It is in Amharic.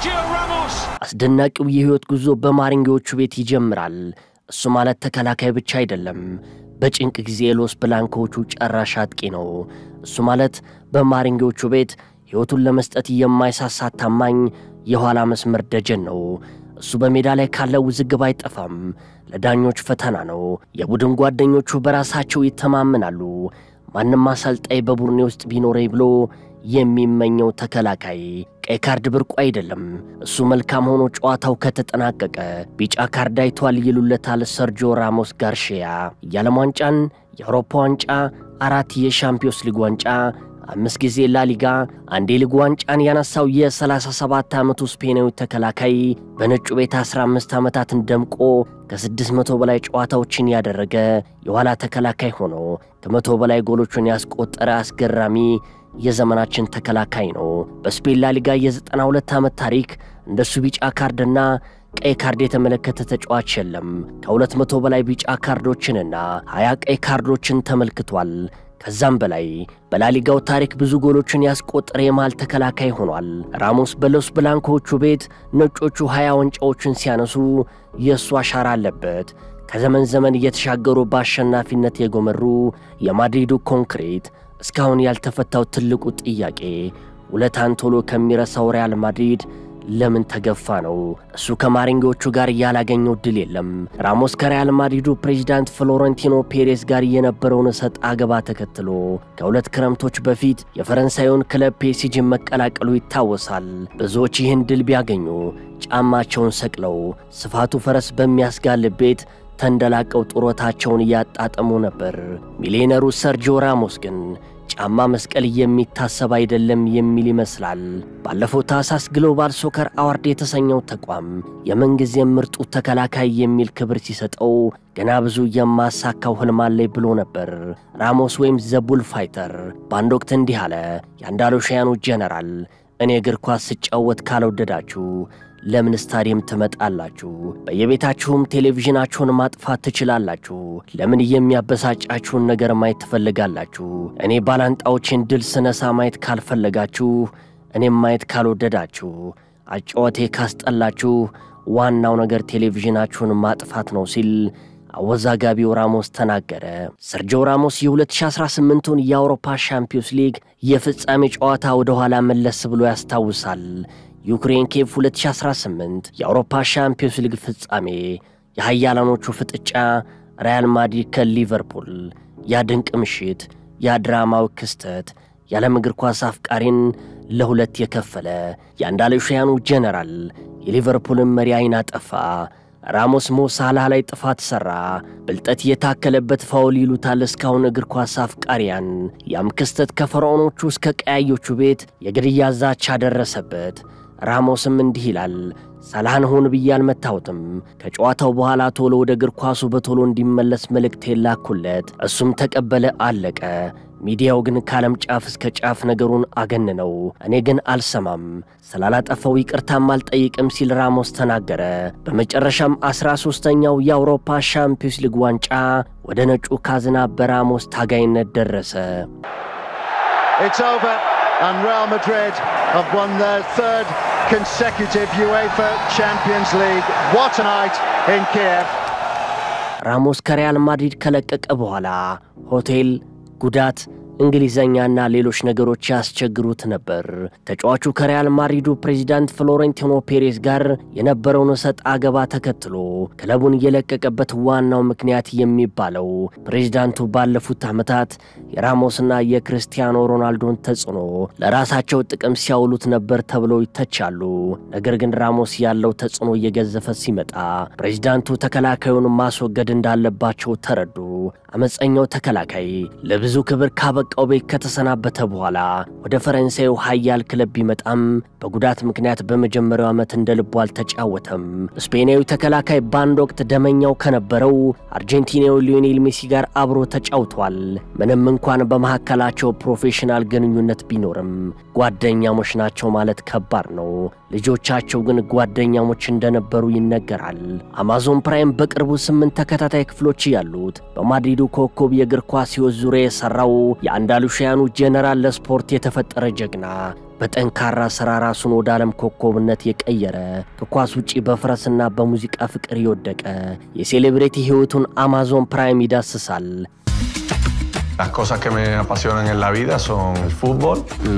Sergio Ramos. አስደናቂው የሕይወት ጉዞ በማሪንጌዎቹ ቤት ይጀምራል። እሱ ማለት ተከላካይ ብቻ አይደለም፣ በጭንቅ ጊዜ የሎስ ብላንኮዎቹ ጨራሽ አጥቂ ነው። እሱ ማለት በማሪንጌዎቹ ቤት ሕይወቱን ለመስጠት የማይሳሳ ታማኝ የኋላ መስመር ደጀን ነው። እሱ በሜዳ ላይ ካለ ውዝግብ አይጠፋም፣ ለዳኞች ፈተና ነው። የቡድን ጓደኞቹ በራሳቸው ይተማመናሉ። ማንም አሰልጣኝ በቡድኔ ውስጥ ቢኖረኝ ብሎ የሚመኘው ተከላካይ ቀይ ካርድ ብርቁ አይደለም። እሱ መልካም ሆኖ ጨዋታው ከተጠናቀቀ ቢጫ ካርድ አይቷል ይሉለታል ሰርጂዮ ራሞስ ጋርሺያ። የዓለም ዋንጫን፣ የአውሮፓ ዋንጫ፣ አራት የሻምፒዮንስ ሊግ ዋንጫ፣ አምስት ጊዜ ላሊጋ፣ አንድ የሊግ ዋንጫን ያነሳው የ37 ዓመቱ ስፔናዊ ተከላካይ በነጩ ቤት 15 ዓመታትን ደምቆ ከ600 በላይ ጨዋታዎችን ያደረገ የኋላ ተከላካይ ሆኖ ከመቶ በላይ ጎሎችን ያስቆጠረ አስገራሚ የዘመናችን ተከላካይ ነው። በስፔን ላሊጋ የ92 ዓመት ታሪክ እንደሱ ቢጫ ካርድና ቀይ ካርድ የተመለከተ ተጫዋች የለም። ከ200 በላይ ቢጫ ካርዶችንና 20 ቀይ ካርዶችን ተመልክቷል። ከዛም በላይ በላሊጋው ታሪክ ብዙ ጎሎችን ያስቆጠረ የመሃል ተከላካይ ሆኗል። ራሞስ በሎስ ብላንኮዎቹ ቤት ነጮቹ 20 ዋንጫዎችን ሲያነሱ የእሱ አሻራ አለበት። ከዘመን ዘመን እየተሻገሩ በአሸናፊነት የጎመሩ የማድሪዱ ኮንክሪት እስካሁን ያልተፈታው ትልቁ ጥያቄ ውለታን ቶሎ ከሚረሳው ሪያል ማድሪድ ለምን ተገፋ ነው። እሱ ከማሪንጌዎቹ ጋር ያላገኘው ድል የለም። ራሞስ ከሪያል ማድሪዱ ፕሬዚዳንት ፍሎረንቲኖ ፔሬዝ ጋር የነበረውን እሰጥ አገባ ተከትሎ ከሁለት ክረምቶች በፊት የፈረንሳዩን ክለብ ፔሲጅን መቀላቀሉ ይታወሳል። ብዙዎች ይህን ድል ቢያገኙ ጫማቸውን ሰቅለው ስፋቱ ፈረስ በሚያስጋልብ ቤት ተንደላቀው ጡረታቸውን እያጣጠሙ ነበር። ሚሊዮነሩ ሰርጂዮ ራሞስ ግን ጫማ መስቀል የሚታሰብ አይደለም የሚል ይመስላል። ባለፈው ታህሳስ ግሎባል ሶከር አዋርድ የተሰኘው ተቋም የምንጊዜም ምርጡ ተከላካይ የሚል ክብር ሲሰጠው ገና ብዙ የማሳካው ህልም አለኝ ብሎ ነበር። ራሞስ ወይም ዘቡል ፋይተር በአንድ ወቅት እንዲህ አለ። የአንዳሉሺያኑ ጀነራል እኔ እግር ኳስ ስጫወት ካልወደዳችሁ ለምን ስታዲየም ትመጣላችሁ? በየቤታችሁም ቴሌቪዥናችሁን ማጥፋት ትችላላችሁ። ለምን የሚያበሳጫችሁን ነገር ማየት ትፈልጋላችሁ? እኔ ባላንጣዎችን ድል ስነሳ ማየት ካልፈለጋችሁ፣ እኔም ማየት ካልወደዳችሁ፣ አጫወቴ ካስጠላችሁ፣ ዋናው ነገር ቴሌቪዥናችሁን ማጥፋት ነው ሲል አወዛጋቢው ራሞስ ተናገረ። ሰርጂዮ ራሞስ የ2018ቱን የአውሮፓ ሻምፒዮንስ ሊግ የፍጻሜ ጨዋታ ወደ ኋላ መለስ ብሎ ያስታውሳል። ዩክሬን ኬቭ 2018 የአውሮፓ ሻምፒዮንስ ሊግ ፍጻሜ የሃያላኖቹ ፍጥጫ ሪያል ማድሪድ ከሊቨርፑል ያ ድንቅ ምሽት ያ ድራማዊ ክስተት የዓለም እግር ኳስ አፍቃሪን ለሁለት የከፈለ የአንዳሉሺያኑ ጀነራል የሊቨርፑልን መሪ አይን አጠፋ። ራሞስ ሞ ሳላህ ላይ ጥፋት ሠራ። ብልጠት የታከለበት ፋውል ይሉታል እስካሁን እግር ኳስ አፍቃሪያን። ያም ክስተት ከፈርዖኖቹ እስከ ቀያዮቹ ቤት የግድያ ዛቻ ደረሰበት። ራሞስም እንዲህ ይላል፣ ሳላህን ሆን ብዬ አልመታሁትም። ከጨዋታው በኋላ ቶሎ ወደ እግር ኳሱ በቶሎ እንዲመለስ መልእክት የላኩለት፣ እሱም ተቀበለ፣ አለቀ። ሚዲያው ግን ከዓለም ጫፍ እስከ ጫፍ ነገሩን አገንነው፣ እኔ ግን አልሰማም፣ ስላላጠፋው ይቅርታም አልጠይቅም ሲል ራሞስ ተናገረ። በመጨረሻም አስራ ሦስተኛው የአውሮፓ ሻምፒዮንስ ሊግ ዋንጫ ወደ ነጩ ካዝና በራሞስ ታጋይነት ደረሰ። It's over, and Real Madrid have won their third consecutive UEFA Champions League. What a night in Kiev. ራሞስ ከሪያል ማድሪድ ከለቀቀ በኋላ ሆቴል፣ ጉዳት፣ እንግሊዘኛና ሌሎች ነገሮች ያስቸግሩት ነበር። ተጫዋቹ ከሪያል ማድሪዱ ፕሬዚዳንት ፍሎሬንቲኖ ፔሬዝ ጋር የነበረውን እሰጥ አገባ ተከትሎ ክለቡን የለቀቀበት ዋናው ምክንያት የሚባለው ፕሬዚዳንቱ ባለፉት ዓመታት የራሞስና የክርስቲያኖ ሮናልዶን ተጽዕኖ ለራሳቸው ጥቅም ሲያውሉት ነበር ተብለው ይተቻሉ። ነገር ግን ራሞስ ያለው ተጽዕኖ እየገዘፈ ሲመጣ ፕሬዚዳንቱ ተከላካዩን ማስወገድ እንዳለባቸው ተረዱ። አመፀኛው ተከላካይ ለብዙ ክብር ካበቃው ቤት ከተሰናበተ በኋላ ወደ ፈረንሳዩ ኃያል ክለብ ቢመጣም በጉዳት ምክንያት በመጀመሪያው ዓመት እንደ ልቡ አልተጫወተም። ስፔናዊ ተከላካይ በአንድ ወቅት ደመኛው ከነበረው አርጀንቲናዊ ሊዮኔል ሜሲ ጋር አብሮ ተጫውቷል። ምንም እንኳን በመካከላቸው ፕሮፌሽናል ግንኙነት ቢኖርም ጓደኛሞች ናቸው ማለት ከባድ ነው። ልጆቻቸው ግን ጓደኛሞች እንደነበሩ ይነገራል። አማዞን ፕራይም በቅርቡ ስምንት ተከታታይ ክፍሎች ያሉት በማድሪዱ ኮከብ የእግር ኳስ ሕይወት ዙሪያ የሠራው የአንዳሉሺያኑ ጄኔራል ለስፖርት የተፈጠረ ጀግና በጠንካራ ሥራ ራሱን ወደ ዓለም ኮከብነት የቀየረ ከኳስ ውጪ በፈረስና በሙዚቃ ፍቅር የወደቀ የሴሌብሬቲ ሕይወቱን አማዞን ፕራይም ይዳስሳል። Las cosas que me apasionan en la vida son el fútbol,